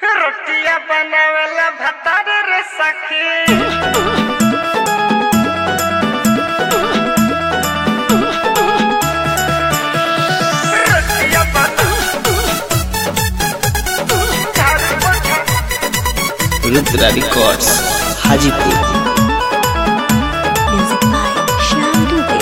रोटिया बनावेला भतार रे सखी रोटिया बना झाड़ू पोछा Rudra records Hajipur Music by Shyam Dubey.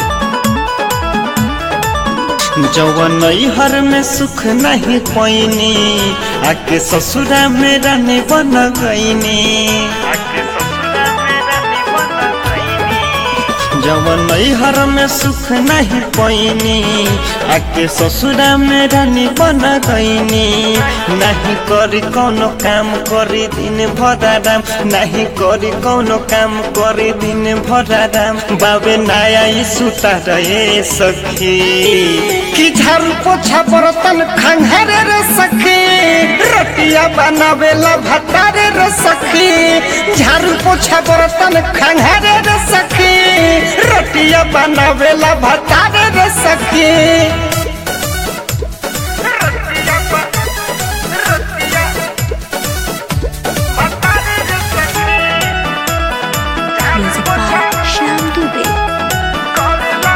जवन हर में सुख नहीं पैनी आके ससुरा में रहने बन गईनी आके ससुरा मेरा निबंध कईनी जवन हर में सुख नहीं पैनी आके ससुरा में रहने बन गईनी नहीं करी कोनो काम करी दिन भर आराम नहीं करी कोनो काम करी दिन भर आराम बाबे नया ई सुता रहे सखी कि झाड़ू पोछा बर्तन खंघरे रे सखी रोटिया बनावेला भतारे रे सखी झाड़ू पोछा बर्तन खंघरे रे सखी रोटिया बनावेला भतारे रे सखी रोटिया बना रोटिया भतार रे सखी झाड़ू Music पोछा by Shyam Dubey. करेला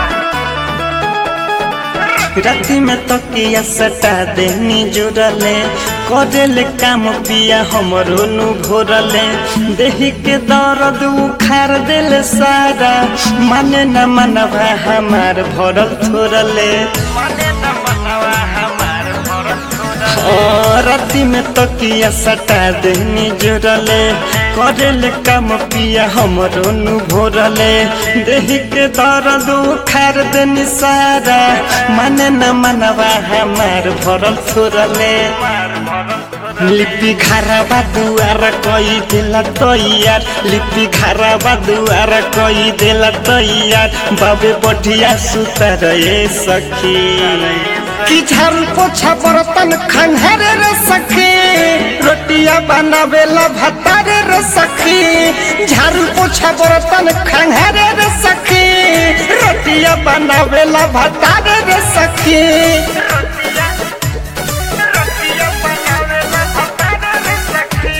राति में तकिया सटा देनी जुड़ले करेले काम पिया हमरो नु घोरले देही के दर्द उखाड़ देले सारा माने न मनवा हमार भरल थोरले मने न मनवा हमार भरत छोड़ा ओ, राति में तकिया सटा देनी जुड़ले करेले काम पिया हमरो नु भोरले देही के दर्द उखाड़ देनी सारा माने न मनवा हमार भरल थोरले लिपि घरबा दुआर कई देला तैयार लिपि घरबा दुआर कई देला तैयार बाबे बढ़िया सुतर रे सखी कि झाड़ू पोछा बर्तन खंघरे रे सखी रोटिया बनावेला भतारे रे सखी झाड़ू पोछा बर्तन खंघरे रे सखी रोटिया बनावेला भतारे रे सखी रोटिया रोटिया बनावेला भतार रे सखी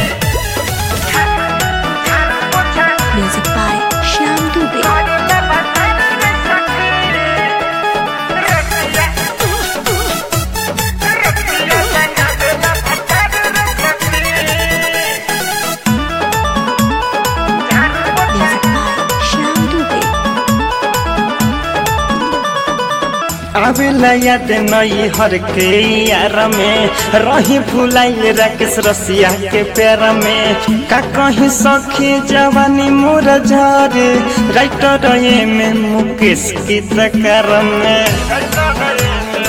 झाड़ू पोछा Music by Shyam Dubey. करेला भतार रे सखी रोटिया रोटिया बनावेला भतार रे सखी झाड़ू पोछा Music by Shyam Dubey. आवेला याद नई हर के यार में रही भुलाई राकेश रसिया के पैर में का कहीं सखी जवानी मोर झरे राइटर ये में मुकेश की तकर में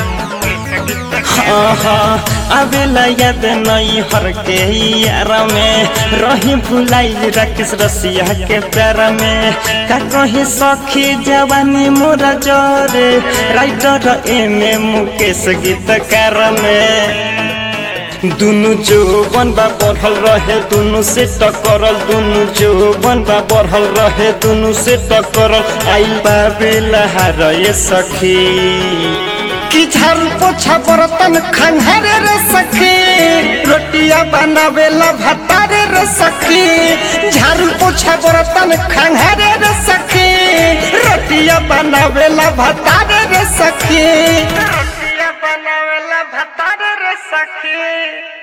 हाँ हाँ आवेला याद नई हर के यार में रही भुलाई राकेश रसिया के पैर में का कहीं सखी जवानी मोर जरे राइटर एमे मुकेश गीतकार में दुनु जो बनबा बढ़ल रहे दुनु से टकरल दुनु जो बनबा बढ़ल रहे दुनु से टकरल आई बाबेला रे सखी कि झाड़ू पोछा बर्तन खंघरे रे सखी रोटिया बनावेला भतारे रे सखी झाड़ू पोछा बर्तन खंघरे रे सखी रोटिया बनावेला भतारे रे सखी रोटिया बनावेला भतार रे सखी